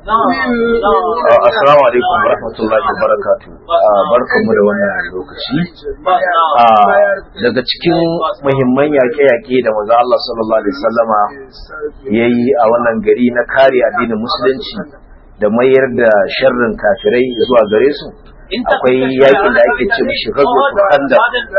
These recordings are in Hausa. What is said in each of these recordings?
Assalamu alaikum wa rahmatullahi wa barakatu. Barkanmu da wannan lokaci. Daga cikin muhimman yaƙe-yaƙe da manzo Allah sallallahu alaihi wasallama yayi a wannan gari na kare addinin musulunci da mayar da sharrin kafirai zuwa gare su akwai yaƙin da ake ce mishi ghazwatul khandaq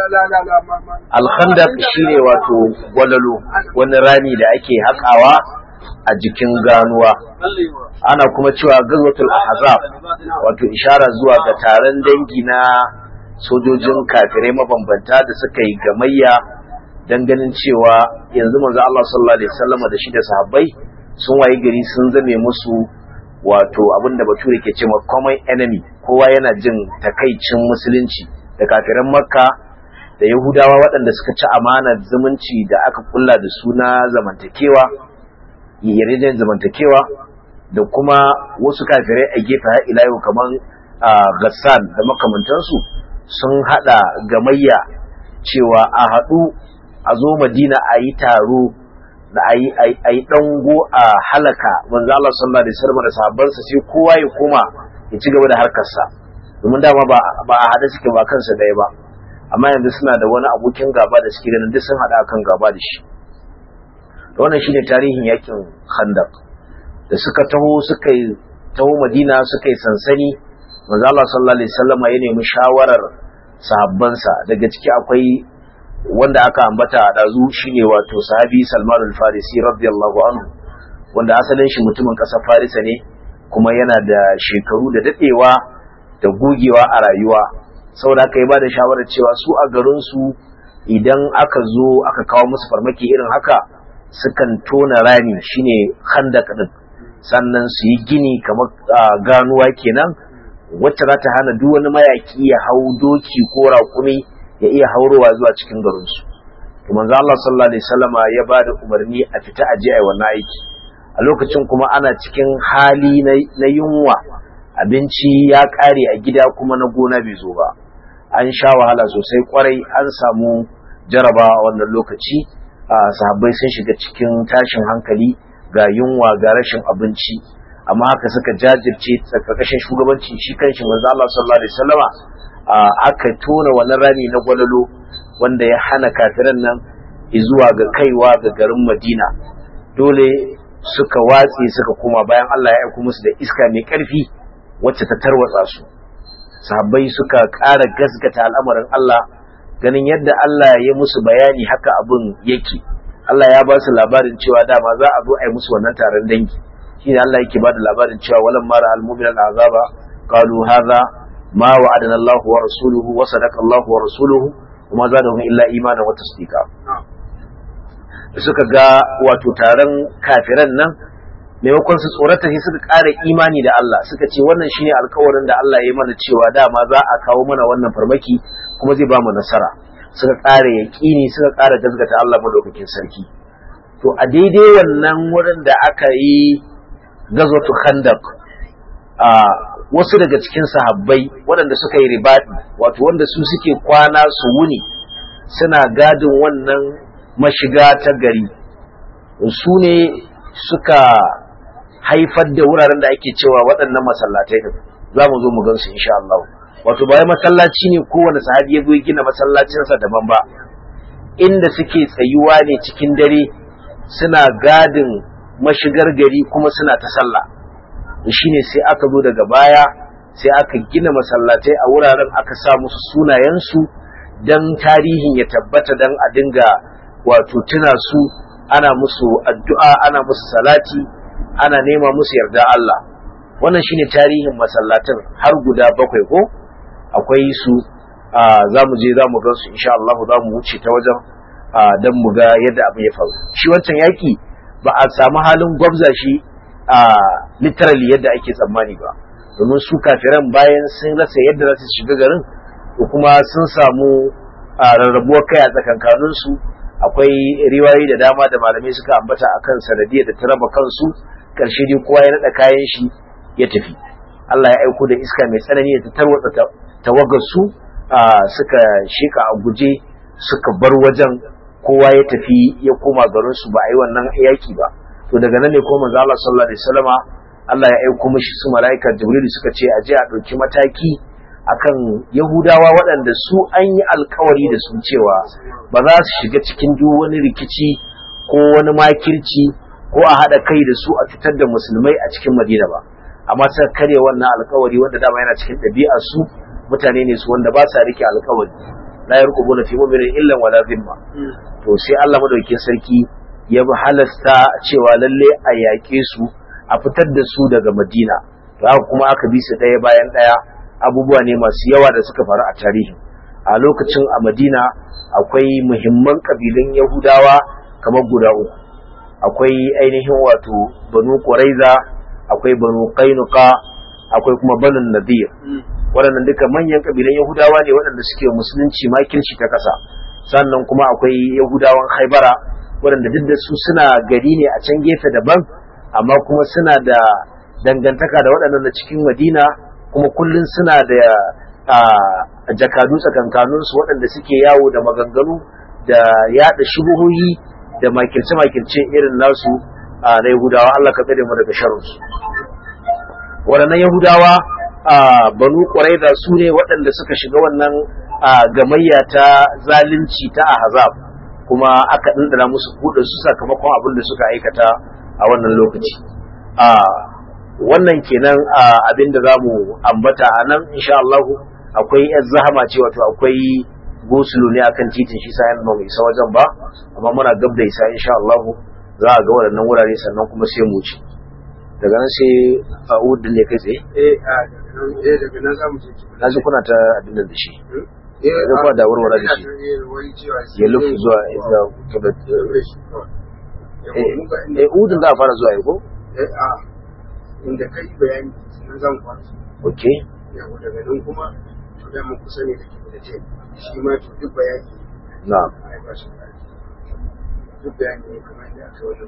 al-khandaq shine wato gwalalo wani rami da ake haƙawa a jikin ganuwa ana kuma cewa gazwatul ahzab wato ishara zuwa ga taron dangi na sojojin kafirai mabambanta da suka yi gamayya dan ganin cewa yanzu manzo Allah sallallahu alaihi wasallam da shi da sahabbai sun wayi gari sun zame musu wato abinda bature ke cewa common enemy kowa yana jin takaicin musulunci da kafiran makka da yahudawa waɗanda suka ci amanar zumunci da aka kulla da suna zamantakewa yarjejen zamantakewa da kuma wasu kafirai a gefe har ila yau kamar gassan da makamantansu sun hada gamayya cewa a haɗu a zo madina a yi taro da a yi ɗango a halaka manzo Allah sallallahu alaihi wasallam da sahabbansa sai kowa ya koma ya ci gaba da harkarsa domin dama ba ba a hada suke ba kansa ɗaya ba amma yanzu suna da wani abokin gaba da suke ganin duk sun hada kan gaba da shi wannan shine tarihin yakin khandaq da suka taho suka yi taho madina suka yi sansani manzo Allah sallallahu alaihi wasallam ya nemi shawarar sahabbansa daga ciki akwai wanda aka ambata a dazu shine wato sahabi Salman al-Farisi radiyallahu anhu wanda asalin shi mutumin kasar Farisa ne kuma yana da shekaru da dadewa da gogewa a rayuwa saboda haka ya bada shawarar cewa su a garin su idan aka zo aka kawo musu farmaki irin haka sukan tona rami shine khandaq din sannan su yi gini kamar ganuwa kenan wacce za ta hana duk wani mayaki ya hau doki ko raƙumi ya iya haurowa zuwa cikin garinsu to manzo Allah sallallahu alaihi wasallama ya ba da umarni a fita aje ai wannan aiki a lokacin kuma ana cikin hali na yunwa abinci ya ƙare a gida kuma na gona bai zo ba an sha wahala sosai kwarai an samu jarabawa wannan lokaci sahabbai sun shiga cikin tashin hankali ga yunwa ga rashin abinci amma haka suka jajirce tsakakashin shugabanci shi kanshi manzo Allah sallallahu alaihi wasallama aka tona wannan rami na gwalalo wanda ya hana kafiran nan zuwa ga kaiwa ga garin Madina dole suka watse suka koma bayan Allah ya aika musu da iska mai karfi wacce ta tarwatsa su sahabbai suka ƙara gaskata al'amarin Allah ganin yadda Allah ya musu bayani haka abin yake Allah ya ba su labarin cewa dama za a zo a yi musu wannan taron dangi shi ne Allah yake ba da labarin cewa walan mara almumin al'azaba qalu hadha ma wa'adana Allah wa rasuluhu wa sadaqa Allah wa rasuluhu wa ma zadahum illa imana wa tasdiqa suka ga wato taron kafiran nan maimakon su tsorata sai suka ƙara imani da Allah suka ce wannan shine alkawarin da Allah ya yi mana cewa dama za a kawo mana wannan farmaki kuma zai ba mu nasara suka ƙara yaƙini suka ƙara gaskata Allah madaukakin sarki to a daidai wannan wurin da aka yi gazwatu khandaq a wasu daga cikin sahabbai waɗanda suka yi ribadi wato wanda su suke kwana su wuni suna gadin wannan mashiga ta gari su ne suka haifar da wuraren da ake cewa waɗannan masallatai din za mu zo mu gan su insha Allah wato ba wai masallaci ne kowane sahabi ya zo ya gina masallacinsa daban ba inda suke tsayuwa ne cikin dare suna gadin mashigar gari kuma suna ta sallah shine sai aka zo daga baya sai aka gina masallatai a wuraren aka sa musu sunayensu dan tarihin ya tabbata dan a dinga wato tuna su ana musu addu'a ana musu salati ana nema musu yarda Allah wannan shine tarihin masallatan har guda bakwai ko akwai su za mu je za mu gan su insha Allah za mu wuce ta wajen don mu ga yadda abin ya faru shi wancan yaki ba a samu halin gwabza shi a literally yadda ake tsammani ba domin su kafiran bayan sun rasa yadda za su shiga garin ko kuma sun samu rarrabuwar kai a tsakankanin su akwai riwayoyi da dama da malamai suka ambata akan sanadiyar da ta raba kansu karshe dai kowa ya naɗa kayan shi ya tafi Allah ya aiko da iska mai tsanani da ta tarwatsa tawagar su suka sheka a guje suka bar wajen kowa ya tafi ya koma garin su ba a yi wannan yaki ba to daga nan ne ko manzo Allah sallallahu alaihi wasallama Allah ya aiko mishi su mala'ika Jibril suka ce a je a ɗauki mataki akan Yahudawa waɗanda su an yi alkawari da su cewa ba za su shiga cikin duk wani rikici ko wani makirci ko a haɗa kai da su a fitar da musulmai a cikin Madina ba amma suka karya wannan alkawari wanda dama yana cikin ɗabi'ar su mutane ne su wanda ba sa rike alkawari la yarqubuna fi mu'minin illa wala dhimma to sai Allah madaukakin sarki ya halasta cewa lalle a yaƙe su a fitar da su daga Madina to haka kuma aka bi su ɗaya bayan ɗaya abubuwa ne masu yawa da suka faru a tarihi a lokacin a Madina akwai muhimman kabilun Yahudawa kamar guda uku akwai ainihin wato Banu Quraiza akwai Banu Qainuqa akwai kuma Banu Nadir waɗannan duka manyan kabilan Yahudawa ne waɗanda suke musulunci makirci ta ƙasa sannan kuma akwai Yahudawan Haibara waɗanda duk da su suna gari ne a can gefe daban amma kuma suna da dangantaka da waɗannan da cikin madina kuma kullum suna da jakadu tsakankaninsu waɗanda suke yawo da maganganu da yaɗa shubuhohi da makirce-makirce irin nasu na yahudawa Allah ka tsare mu daga sharunsu waɗannan yahudawa banu ƙwarai da su ne waɗanda suka shiga wannan gamayya ta zalunci ta ahzab kuma aka ɗanɗana musu kuɗa su sakamakon abin da suka aikata a wannan lokaci a wannan kenan abin da za mu ambata a nan insha Allah akwai yan zahama ce wato akwai gosulo ne akan titin shi sa yana mai isa wajen ba amma muna gab da isa insha Allah za a ga waɗannan wurare sannan kuma sai mu ci daga nan sai a udin ne kai tsaye eh daga nan za mu je na ji kuna ta abin da shi da kuma da warware da shi ya lufu zuwa inda kada eh udin da fara zuwa ko eh a inda kai bayani nan zan kwana okay yawa daga nan kuma to da mun kusa ne da ke da ce shi ma to duk bayani na'am ai ba shi duk bayani ne kamar da aka wajen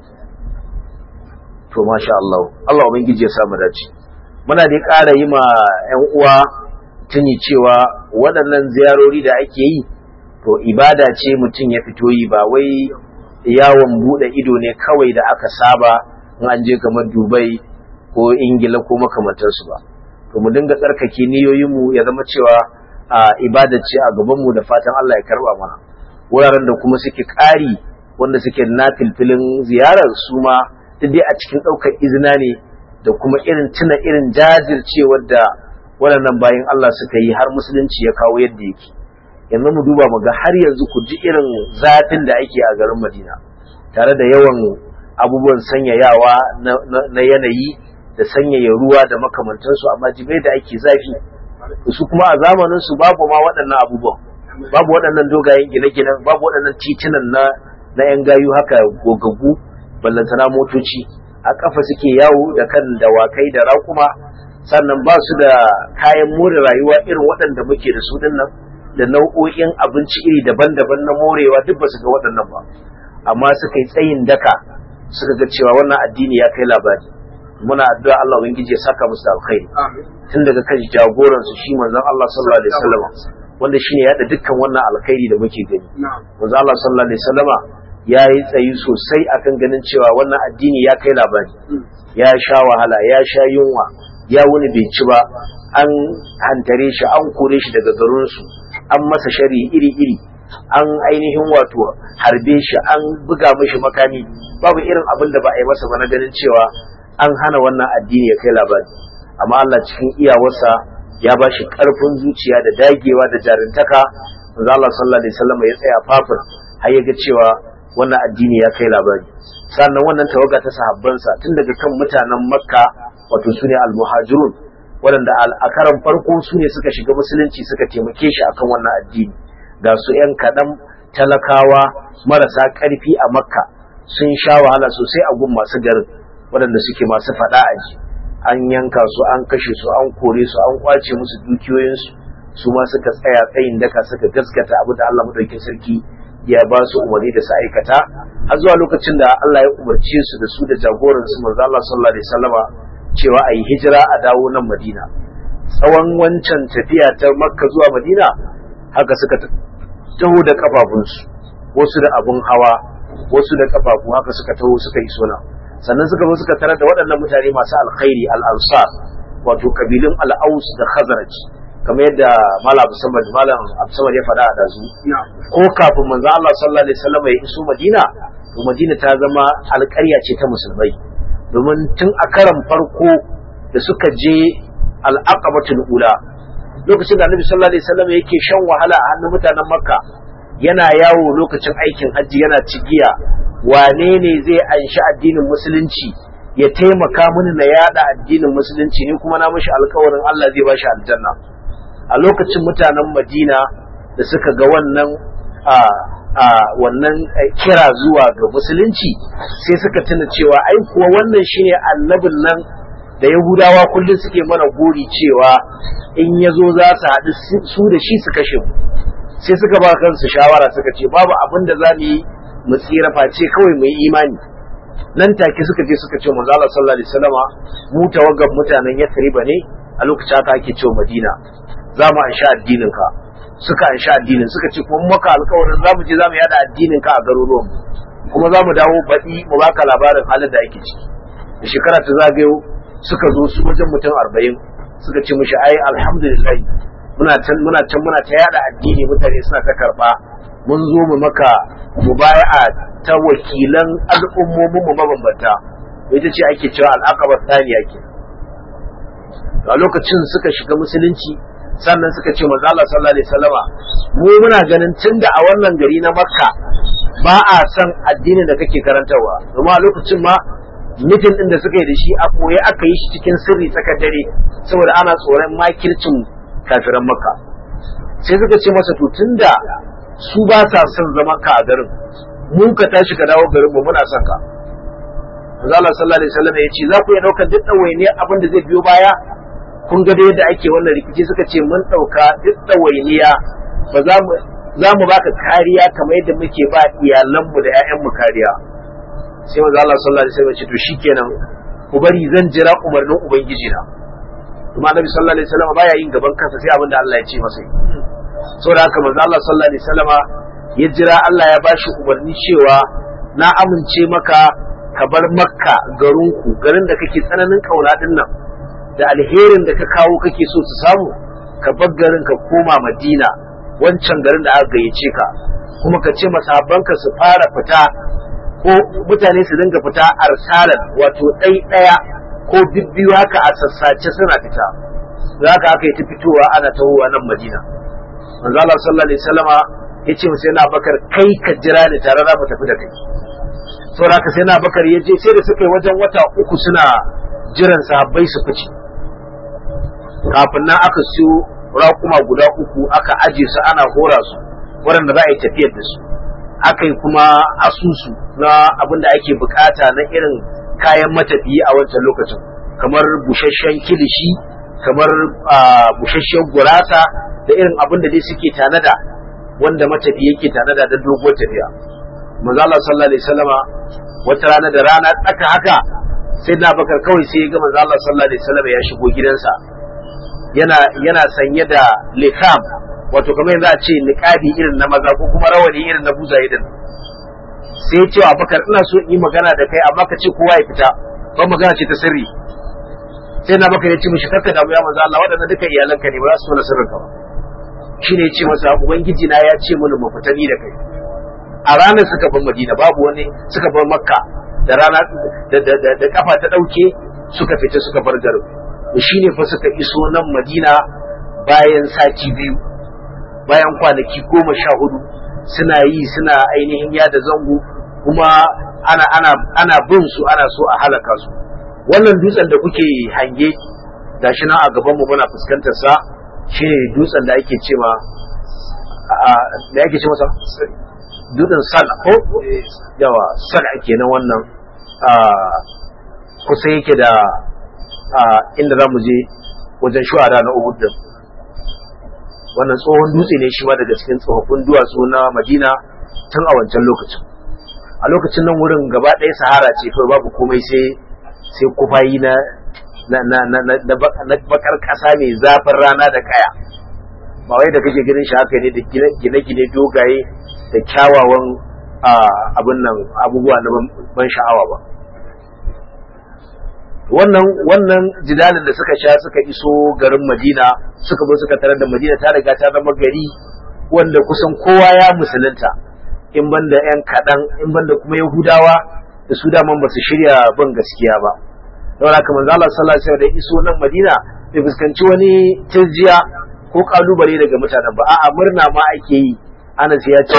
to masha Allah Allah ubangiji ya samu dace muna dai ƙara yi ma ƴan uwa tuni cewa waɗannan ziyarori da ake yi to ibada ce mutum ya fito yi ba wai yawon buɗe ido ne kawai da aka saba in an je kamar Dubai ko Ingila ko makamantansu ba to mu dinga tsarkake niyoyinmu ya zama cewa a ibada ce a gabanmu da fatan Allah ya karba mana wuraren da kuma suke ƙari wanda suke na filfilin ziyarar su ma duk dai a cikin ɗaukar izina ne da kuma irin tuna irin jajircewar da waɗannan bayan Allah suka yi har musulunci ya kawo yadda yake yanzu mu duba mu ga har yanzu ku ji irin zafin da ake a garin Madina tare da yawan abubuwan sanyayawa na yanayi da sanyaya ruwa da makamantansu amma jibai da ake zafi su kuma a zamanin su babu ma waɗannan abubuwan babu waɗannan dogayen gine-ginen babu waɗannan titunan na na yan gayu haka gogaggu ballantana motoci a kafa suke yawo da kan dawakai da raƙuma sannan ba su da kayan more rayuwa irin waɗanda muke da su dinnan da nau'o'in abinci iri daban-daban na morewa duk ba su ga waɗannan ba amma suka yi tsayin daka suka ga cewa wannan addini ya kai labari muna addu'a Allah ubangiji ya saka musu alkhairi tun daga kan jagoran su shi manzon Allah sallallahu alaihi wasallam wanda shine ya da dukkan wannan alkhairi da muke gani manzon Allah sallallahu alaihi wasallama ya yi tsayi sosai akan ganin cewa wannan addini ya kai labari ya sha wahala ya sha yunwa ya wuni bai ci ba an hantare shi an kore shi daga garinsu an masa shari iri-iri an ainihin wato harbe shi an buga mishi makami babu irin abin da ba a yi masa ba na ganin cewa an hana wannan addini ya kai labari amma Allah cikin iyawarsa ya ba shi karfin zuciya da dagewa da jarintaka manzo Allah sallallahu alaihi wasallam ya tsaya fafir har ya ga cewa wannan addini ya kai labari sannan wannan tawaga ta sahabbansa tun daga kan mutanen makka wato su ne almuhajirun waɗanda a karan farko su ne suka shiga musulunci suka taimake shi akan wannan addini ga su ‘yan kaɗan talakawa marasa ƙarfi a makka sun sha wahala sosai a gun masu garin waɗanda suke masu faɗa a ji an yanka su an kashe su an kore su an kwace musu dukiyoyinsu su ma suka tsaya tsayin daka suka gaskata abu da Allah madaukin sarki ya ba su umarni da su aikata har zuwa lokacin da Allah ya umarce su da su da jagoran su manzo Allah sallallahu alaihi wasallama cewa ayi hijira a dawo nan Madina tsawon wancan tafiya ta Makka zuwa Madina haka suka taho da kafafunsu wasu da abun hawa wasu da kafafu haka suka taho suka yi suna sannan suka zo suka tarar da waɗannan mutane masu alkhairi al-ansar wato kabilun al-aus da khazraj kamar yadda malam Abdulsamad malam Abdulsamad ya faɗa a dazu ko kafin manzo Allah sallallahu alaihi wasallam ya iso Madina to Madina ta zama alƙarya ce ta musulmai domin tun a karan farko da suka je al-aqabatul ula lokacin da Annabi sallallahu alaihi wasallam yake shan wahala a hannun mutanen Makka yana yawo lokacin aikin hajji yana cigiya wane ne zai anshi addinin musulunci ya taimaka mini na yada addinin musulunci ni kuma na mishi alkawarin Allah zai bashi aljanna a lokacin mutanen Madina da suka ga wannan a a wannan kira zuwa ga musulunci sai suka tuna cewa ai kuwa wannan shine annabin nan da Yahudawa kullum suke mana gori cewa in yazo za su haɗu su da shi su kashe mu sai suka ba kansu shawara suka ce babu abin da za mu yi mu tsira face kawai mu yi imani nan take suka je suka ce manzo Allah sallallahu alaihi wasallama mu tawaggan mutanen Yathriba ne a lokacin haka ake cewa Madina za mu ansha addinin ka suka ansha addinin suka ce kuma maka alƙawarin za mu je za mu yada addinin ka a garuruwan kuma za mu dawo baɗi mu baka labarin halin da ake ciki da shekara ta zagayo suka zo su wajen mutum arba'in suka ce mishi ai alhamdulillah muna can muna can muna ta yada addini mutane suna ta karba mun zo mu maka mubaya'a ta wakilan al'ummomin mu mabambanta ita ce ake cewa al'aqaba thaniya ke a lokacin suka shiga musulunci sannan suka ce manzo Allah sallallahu alaihi wasallama mu muna ganin tunda a wannan gari na Makka ba a san addinin da kake karantarwa domin a lokacin ma mitin din da suka yi da shi a koye aka yi shi cikin sirri tsakar dare saboda ana tsoron makircin kafiran Makka sai suka ce masa to tunda su ba sa son zaman ka a garin mu ka tashi ka dawo garin mu muna son ka manzo Allah sallallahu alaihi wasallam ya ce za ku iya daukar duk ɗawainiyar abin da zai biyo baya kun ga yadda ake wannan rikici suka ce mun ɗauka duk ɗawainiya ba za mu za mu baka kariya kamar yadda muke ba iyalanmu da 'ya'yanmu kariya sai manzo Allah sallallahu alaihi wasallam ya ce to shikenan ku bari zan jira umarnin ubangiji na kuma annabi sallallahu alaihi wasallam baya yin gaban kansa sai abin da Allah ya ce masa saboda haka manzo Allah sallallahu alaihi wasallam ya jira Allah ya bashi umarni cewa na amince maka ka bar makka garinku garin da kake tsananin kauna din nan da alherin da ka kawo kake so su samu ka bar garin ka koma madina wancan garin da aka gayyace ka kuma ka ce masahabbanka su fara fita ko mutane su dinga fita arsalan wato ɗai ɗaya ko bibbiyu haka a sassace suna fita da haka aka yi ta fitowa ana tahowa nan madina manzo Allah sallallahu alaihi wasallama yace mu sai na bakar kai ka jira ni tare da mu tafi da kai saboda haka sai na bakar ya je sai da suka yi wajen wata uku suna jiran sahabbai su fice kafin nan aka siyo raƙuma guda uku aka aje su ana hora su waɗanda za a yi tafiyar da su aka yi kuma asusu na abin da ake bukata na irin kayan matafiyi a wancan lokacin kamar busasshen kilishi kamar busasshen gurasa da irin abin da dai suke tanada wanda matafiyi yake tanada da doguwar tafiya manzo Allah sallallahu alaihi wasallama wata rana da rana tsaka haka sai na bakar kawai sai ya ga manzo Allah sallallahu alaihi wasallama ya shigo gidansa yana yana sanye da likam wato kamar yanzu a ce niqabi irin na maza ko kuma rawani irin na buzaye din sai ya ce wa bakar ina so in yi magana da kai amma ka ce kowa ya fita ba magana ce ta sirri sai na bakar ya ce mishi karka damu ya manzo Allah waɗannan duka iyalanka ne ba za su tona sirrin ka ba shine ya ce masa ubangiji na ya ce mini mu fita ni da kai a ranar suka bar Madina babu wani suka bar Makka da rana da da da kafa ta dauke suka fita suka bar garin shi ne fa suka iso nan Madina bayan sati biyu bayan kwanaki goma sha hudu suna yi suna ainihin yada zango kuma ana ana ana bin su ana so a halaka su wannan dutsen da kuke hange gashi nan a gaban mu muna fuskantar sa shine dutsen da ake cewa da ake ce masa dutsen sal ko yawa sal kenan wannan kusa yake da inda za mu je wajen shuhada na Uhud din wannan tsohon dutse ne shi ma daga cikin tsofaffin duwatsu na Madina tun a wancan lokacin a lokacin nan wurin gaba ɗaya sahara ce kawai babu komai sai sai kufayi na na na na na bakar ƙasa mai zafin rana da kaya ba wai da kake ganin shi haka ne da gine-gine dogaye da kyawawan abin nan abubuwa na ban sha'awa ba wannan wannan jidalin da suka sha suka iso garin Madina suka zo suka tarar da Madina ta riga ta zama gari wanda kusan kowa ya musulunta in banda yan kaɗan in banda kuma Yahudawa da su daman ba su shirya bin gaskiya ba don haka manzo Allah sallallahu alaihi wasallam da iso nan Madina bai fuskanci wani tirjiya ko kalubale daga mutanen ba a'a murna ma ake yi Anas ya ce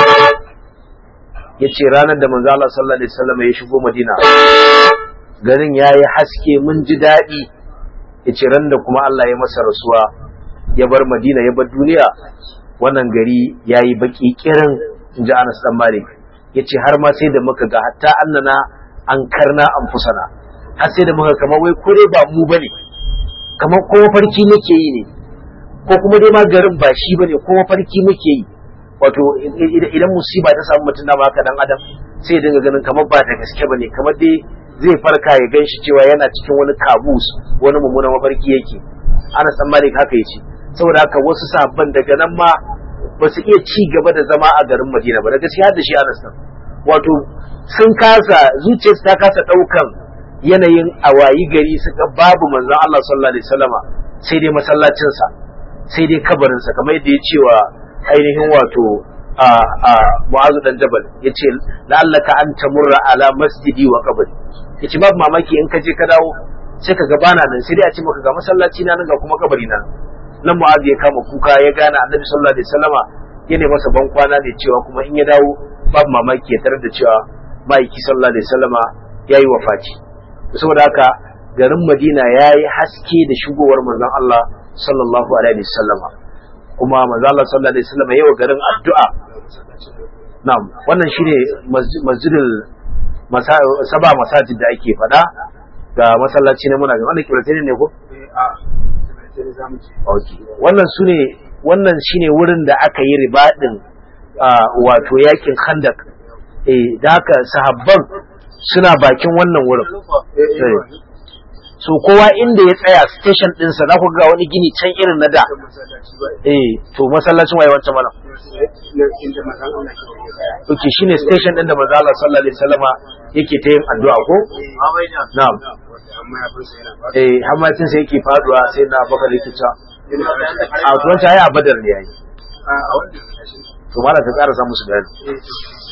ya ce ranar da manzo Allah sallallahu alaihi wasallam ya shigo Madina garin yayi haske mun ji daɗi ya ce ran da kuma Allah ya masa rasuwa ya bar Madina ya bar duniya wannan gari yayi baki kirin inji Anas dan Malik ya ce har ma sai da muka ga hatta annana an karna an fusana har sai da muka kamar wai kure ba mu bane kamar ko farki muke yi ne ko kuma dai ma garin ba shi bane ko farki muke yi wato idan musiba ta samu mutum da haka dan adam sai ya dinga ganin kamar ba da gaske bane kamar dai zai farka ya ganshi cewa yana cikin wani kabus wani mummunan mafarki yake ana san malik haka yace saboda haka wasu sabban daga nan ma ba su iya ci gaba da zama a garin Madina ba da gaskiya da shi Anas nan wato sun kasa zuciyarsu ta kasa daukan yanayin awayi gari suka babu manzon Allah sallallahu alaihi wasallama sai dai masallacinsa sai dai kabarinsa kamar yadda ya cewa ainihin wato a a Mu'azu dan Jabal yace la'allaka an tamurra ala masjidi wa qabri yace babu mamaki in ka je ka dawo sai ka gabana nan sai dai a ce maka ga masallaci na nan ga kuma kabari na nan Mu'azu ya kama kuka ya gane Annabi sallallahu alaihi wasallama ya ne masa ban kwana ne cewa kuma in ya dawo babu mamaki ya tarar da cewa ma'aiki sallallahu alaihi wasallama yayi wafati saboda haka garin Madina yayi haske da shigowar manzon Allah sallallahu alaihi wasallama kuma manzo Allah sallallahu alaihi wasallam yayin garin addu'a na'am wannan shine masjidul saba masajid da ake fada ga masallaci ne muna ga wannan kiblatai ne ko okay wannan sune wannan shine wurin da aka yi ribadin wato yakin khandak eh da haka sahabban suna bakin wannan wurin so kowa inda ya tsaya station ɗinsa za ku ga wani gini can irin na da eh to masallacin waye wancan malam ok shine station ɗin da manzo Allah sallallahu alaihi wasallama yake ta yin addu'a ko na'am eh hammatin sai yake faduwa sai na baka likita a to wancan ai a badar ne yayi to malam ka ƙara samu su bayani